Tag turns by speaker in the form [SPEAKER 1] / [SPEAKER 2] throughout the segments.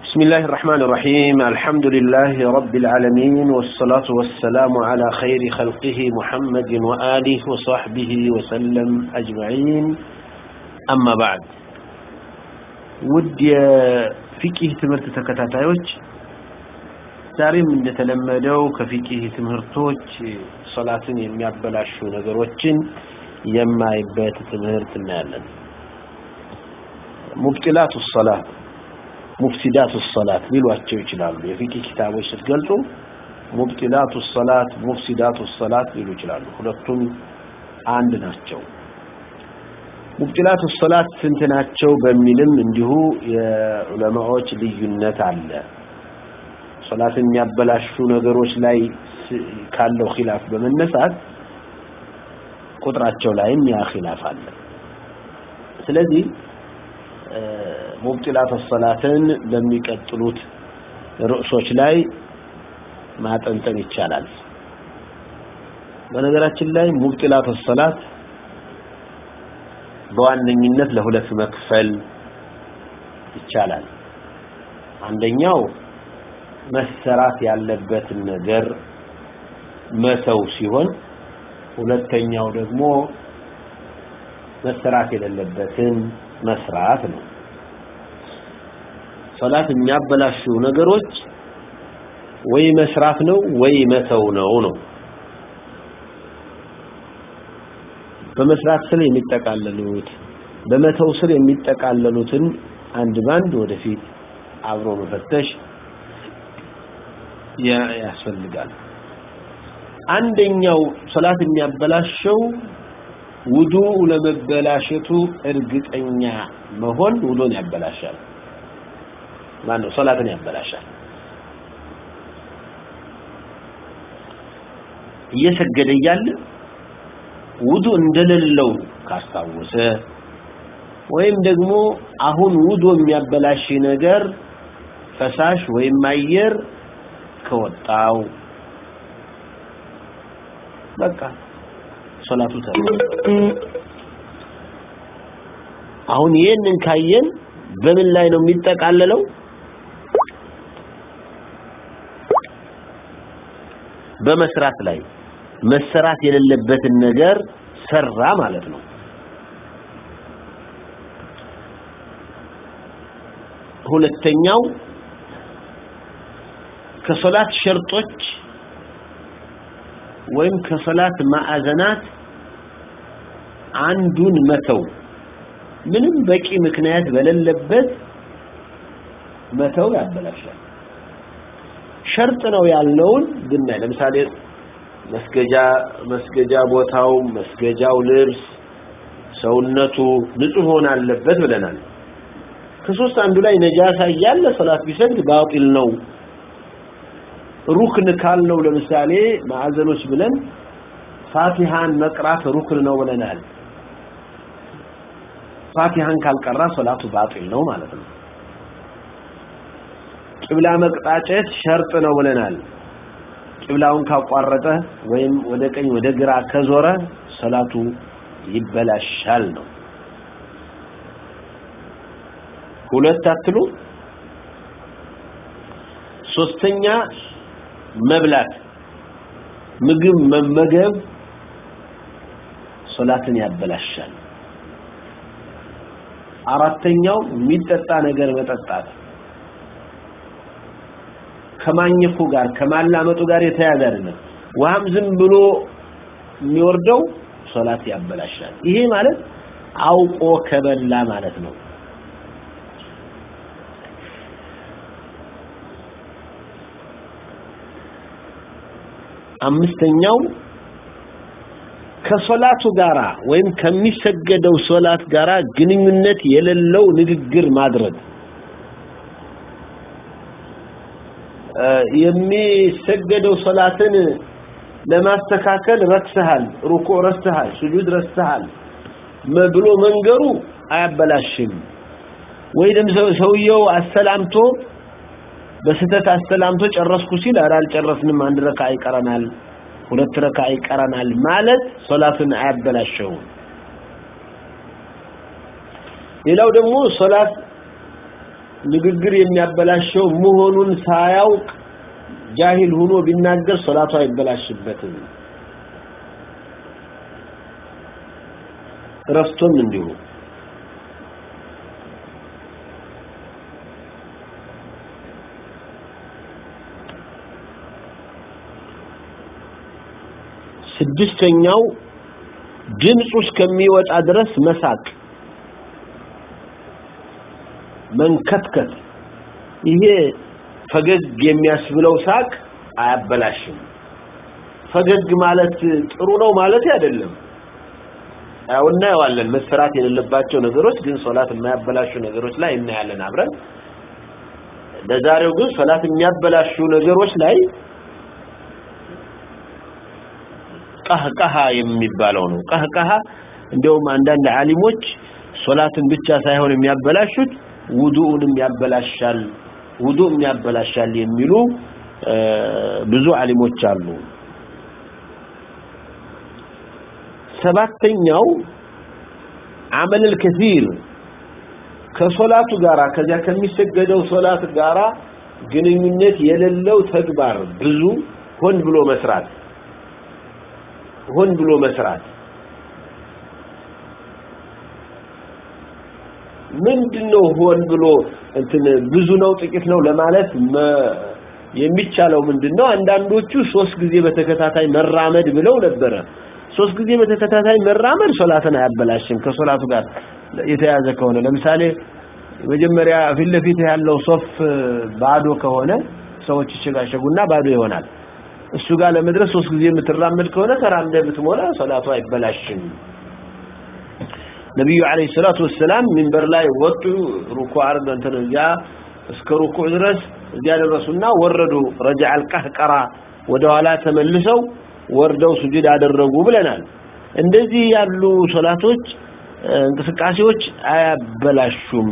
[SPEAKER 1] بسم الله الرحمن الرحيم الحمد لله رب العالمين والصلاة والسلام على خير خلقه محمد وآله وصحبه وسلم أجمعين أما بعد ود فقه تمرت ተከታታዮች ዛሬም እንደተለመደው ከፊቅህ ትምህርቶች ሶላትን የሚያበላሹ ነገሮችን የማይበት ትምህርት እናያለን ሙብጢላቱ ሶላት ሙፍሲዳቱ ሶላት ሊሏቸው ይችላሉ የፊቅህ ኪታቦች ስትገልጹ ሙብጢላቱ ሶላት ሙፍሲዳቱ ሶላት ሊሉ ይችላሉ ሁለቱም አንድ ናቸው ሙብጢላቱ ሶላት ስንት ናቸው በሚልም እንዲሁ የዑለማዎች ልዩነት አለ ሶላትን የሚያበላሹ ነገሮች ላይ ካለው ኺላፍ በመነሳት ቁጥራቸው ላይም ያ ኺላፍ አለ ስለዚህ ሙብጢላት ሶላትን በሚቀጥሉት ርዕሶች ላይ ማጠንጠን ይቻላል በነገራችን ላይ ሙብጢላት ሶላት በዋነኝነት ለሁለት መክፈል ይቻላል አንደኛው መሰራት ያለበትን ነገር መተው ሲሆን ሁለተኛው ደግሞ መሰራት የሌለበትን መስራት ነው ሶላት የሚያበላሹ ነገሮች ወይ መስራት ነው ወይ መተው ነው ነው በመስራት ስር የሚጠቃለሉት በመተው ስር የሚጠቃለሉትን አንድ ባንድ ወደፊት አብሮ መፈተሽ ያስፈልጋል አንደኛው ሶላት የሚያበላሸው ውዱ ለመበላሸቱ እርግጠኛ መሆን ውዱን ያበላሻል ማነው ሶላትን ያበላሻል እየሰገደ እያለ ውዱ እንደሌለው ካስታወሰ ወይም ደግሞ አሁን ውዱ የሚያበላሽ ነገር ፈሳሽ ወይም አየር ከወጣው በቃ ሶላቱ አሁን ይሄንን ካየን በምን ላይ ነው የሚጠቃለለው በመስራት ላይ መሰራት የሌለበትን ነገር ሰራ ማለት ነው ሁለተኛው ከሶላት ሸርጦች ወይም ከሶላት ማዕዘናት አንዱን መተው ምንም በቂ ምክንያት በሌለበት መተው ያበላሻል ሸርጥ ነው ያልነውን ብናይ ለምሳሌ መስገጃ መስገጃ ቦታው መስገጃው ልብስ ሰውነቱ ንጹህ ሆነ አለበት ብለናል ከሶስት አንዱ ላይ ነጃሳ እያለ ሶላት ቢሰግድ ባጢል ነው ሩክን ካልነው ለምሳሌ ማዕዘኖች ብለን ፋቲሃን መቅራት ሩክን ነው ብለናል ፋቲሃን ካልቀራ ሶላቱ ባጢል ነው ማለት ነው ቂብላ መቅጣጨት ሸርጥ ነው ብለናል ቂብላውን ካቋረጠ ወይም ወደ ቀኝ ወደ ግራ ከዞረ ሶላቱ ይበላሻል ነው ሁለት አትሉ ሶስተኛ መብላት ምግብ መመገብ ሶላትን ያበላሻል አራተኛው የሚጠጣ ነገር መጠጣት ከማኘኩ ጋር ከማላመጡ ጋር የተያዘ አይደለም ውሃም ዝም ብሎ የሚወርደው ሶላት ያበላሻል ይሄ ማለት አውቆ ከበላ ማለት ነው አምስተኛው ከሶላቱ ጋራ ወይም ከሚሰገደው ሶላት ጋራ ግንኙነት የሌለው ንግግር ማድረግ የሚሰገደው ሶላትን ለማስተካከል ረክሰሃል ሩኩዕ ረስተሃል ስጁድ ረስተሃል ብሎ መንገሩ አያበላሽም ወይም ሰውየው አሰላምቶ በስተት አስተላምቶ ጨረስኩ ሲል ኧረ አልጨረስንም አንድ ረካ ይቀረናል ሁለት ረካ ይቀረናል ማለት ሶላትን አያበላሸውም ሌላው ደግሞ ሶላት ንግግር የሚያበላሸው መሆኑን ሳያውቅ ጃሂል ሆኖ ቢናገር ሶላቱ አይበላሽበትም ረስቶም እንዲሁ ስድስተኛው ድምፁ እስከሚወጣ ድረስ መሳቅ መንከትከት ይሄ ፈገግ የሚያስብለው ሳቅ አያበላሽም ፈገግ ማለት ጥሩ ነው ማለት አይደለም ያው እናየዋለን መሰራት የሌለባቸው ነገሮች ግን ሶላት የማያበላሹ ነገሮች ላይ እናያለን አብረን ለዛሬው ግን ሶላት የሚያበላሹ ነገሮች ላይ ቀህቀሃ የሚባለው ነው ቀህቀሃ እንደውም አንዳንድ ዓሊሞች ሶላትን ብቻ ሳይሆን የሚያበላሹት ውዱኡንም ያበላሻል ውዱእ ያበላሻል የሚሉ ብዙ ዓሊሞች አሉ ሰባተኛው አመል الكثير ከሶላቱ ጋራ ከዚያ ከሚሰገደው ሶላት ጋራ ግንኙነት የሌለው ተግባር ብዙ ሆን ብሎ መስራት ሆን ብሎ መስራት ምንድነው ሆን ብሎ እንትን ብዙ ነው ጥቂት ነው ለማለት የሚቻለው ምንድነው አንዳንዶቹ ሶስት ጊዜ በተከታታይ መራመድ ብለው ነበረ ሶስት ጊዜ በተከታታይ መራመድ ሶላትን አያበላሽም ከሶላቱ ጋር የተያዘ ከሆነ ለምሳሌ መጀመሪያ ፊት ለፊት ያለው ሶፍ ባዶ ከሆነ ሰዎች ይሸጋሸጉና ባዶ ይሆናል እሱ ጋር ለመድረስ ሶስት ጊዜ የምትራመድ ከሆነ ተራምደ ብትሞላ ሶላቱ አይበላሽም ነብዩ አለይሂ ሰላቱ ወሰላም ሚንበር ላይ ወጡ ሩኩዕ አርገን ተነጃ እስከ ሩኩዕ ድረስ እዚያ ደረሱና ወረዱ ረጃ አልቀህቀራ ወደ ኋላ ተመልሰው ወርደው ስጁድ አደረጉ ብለናል እንደዚህ ያሉ ሶላቶች እንቅስቃሴዎች አያበላሹም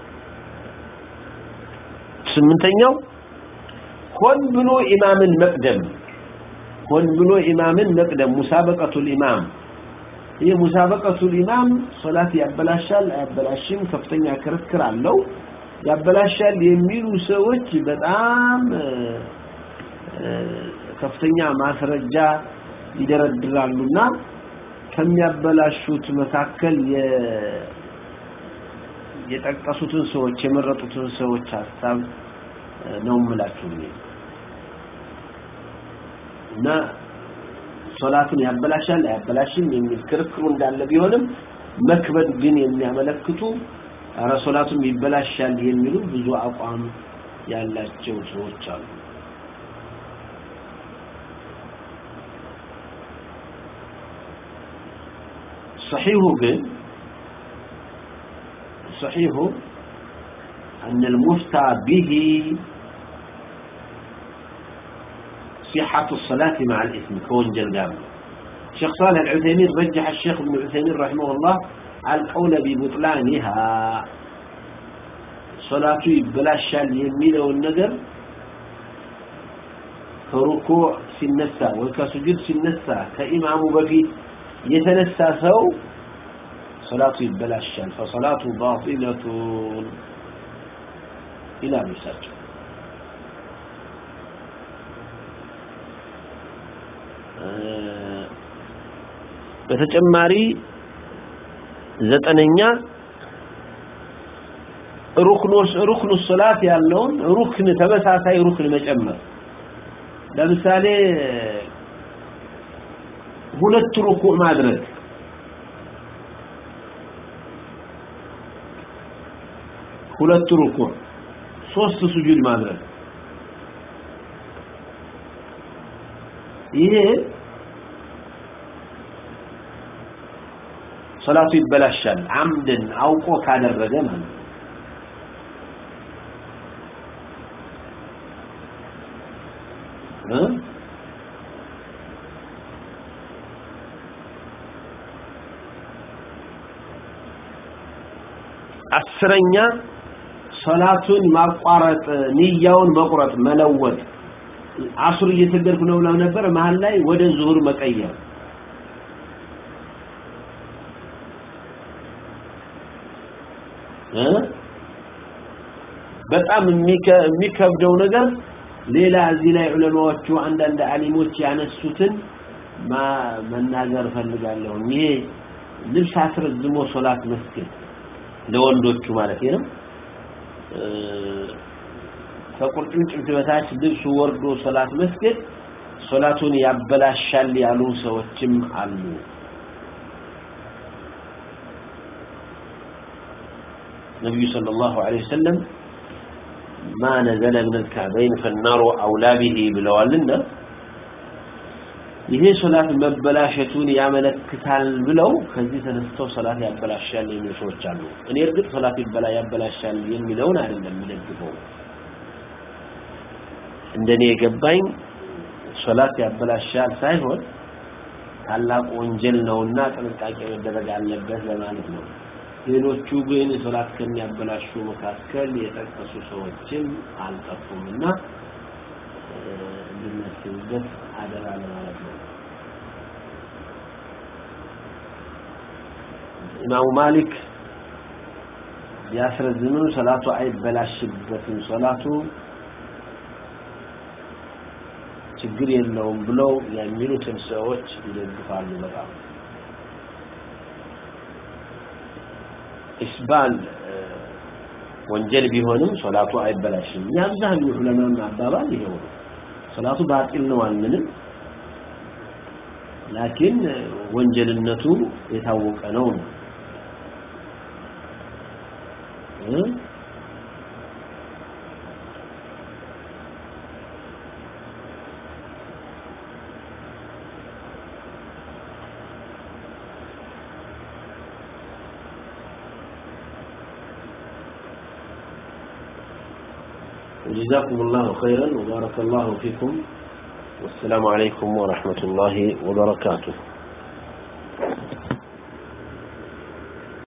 [SPEAKER 1] ስምንተኛው ሆን ብሎ ኢማምን መቅደም ሆን ብሎ ኢማምን መቅደም ሙሳበቀቱል ኢማም ይህ ሙሳበቀቱል ኢማም ሶላት ያበላሻል አያበላሽም ከፍተኛ ክርክር አለው ያበላሻል የሚሉ ሰዎች በጣም ከፍተኛ ማስረጃ ይደረድራሉና ከሚያበላሹት መካከል የጠቀሱትን ሰዎች የመረጡትን ሰዎች ሐሳብ ነው ምላችሁ እና ሶላትን ያበላሻል አያበላሽም የሚል ክርክሩ እንዳለ ቢሆንም መክበድ ግን የሚያመለክቱ አረ ሶላቱም ይበላሻል የሚሉ ብዙ አቋም ያላቸው ሰዎች አሉ صحيح ግን صحيح أن المفتى به صحة الصلاة مع الإثم كونجل قام الشيخ صالح العثيمين رجح الشيخ ابن العثيمين رحمه الله القول ببطلانها صلاة بلاشال يمينه والنذر ከሩኩዕ ሲነሳ ወይ ከሱጁድ ሲነሳ ከኢማሙ በፊት የተነሳ ሰው ሶላቱ ይበላሻል ፈሶላቱ ባጢለቱን ይላሉ እሳቸው በተጨማሪ ዘጠነኛ ሩክኖስ ሩክኑ ሶላት ያለውን ሩክን ተመሳሳይ ሩክን መጨመር ለምሳሌ ሁለት ሩኩዕ ማድረግ ሁለት ሩኩዕ ሶስት ስጁድ ማድረግ ይሄ ሶላቱ ይበላሻል አምድን አውቆ ካደረገ ማለት እ አስረኛ ሶላቱን ማቋረጥ ንያውን መቁረጥ መለወጥ አሱር እየሰገድኩ ነው ብለው ነበር መሀል ላይ ወደ ዙሁር መቀየር እ በጣም የሚከብደው ነገር ሌላ እዚህ ላይ ዑለማዎቹ አንዳንድ አሊሞች ያነሱትን መናገር ፈልጋለሁ ይሄ ልብስ አስረዝሞ ሶላት መስገድ ለወንዶቹ ማለት ነው ከቁርጭምጭሚት በታች ልብሱ ወርዶ ሶላት መስገድ ሶላቱን ያበላሻል ያሉ ሰዎችም አሉ ነብዩ ሰለላሁ ዐለይሂ ወሰለም ما نزل من الكعبين فالنار أولى به ብለዋልና ይሄ ሶላት መበላሸቱን ያመለክታል ብለው ከዚህ ተነስተው ሶላት ያበላሻል የሚሉ ሰዎች አሉ እኔ እርግጥ ሶላት ይበላ ያበላሻል የሚለውን አይደለም የሚደግፈው እንደኔ የገባኝ ሶላት ያበላሻል ሳይሆን ታላቅ ወንጀል ነውና ጥንቃቄ መደረግ አለበት ለማለት ነው ሌሎቹ ግን ሶላት ከሚያበላሹ መካከል የጠቀሱ ሰዎችም አልጠፉምና እንድናስብበት አደራ ለማለት ነው ኢማሙ ማሊክ ቢያስረዝምም ሶላቱ አይበላሽበትም ሶላቱ ችግር የለውም ብለው የሚሉትን ሰዎች ይደግፋሉ በጣም ኢስባል ወንጀል ቢሆንም ሶላቱ አይበላሽም የአብዛኛው ዑለማም አባባል ይሄው ነው ሶላቱ ባጢል ነው አንልም ላኪን ወንጀልነቱ የታወቀ ነው ነው جزاكم الله خيرا وبارك الله فيكم والسلام عليكم ورحمة الله وبركاته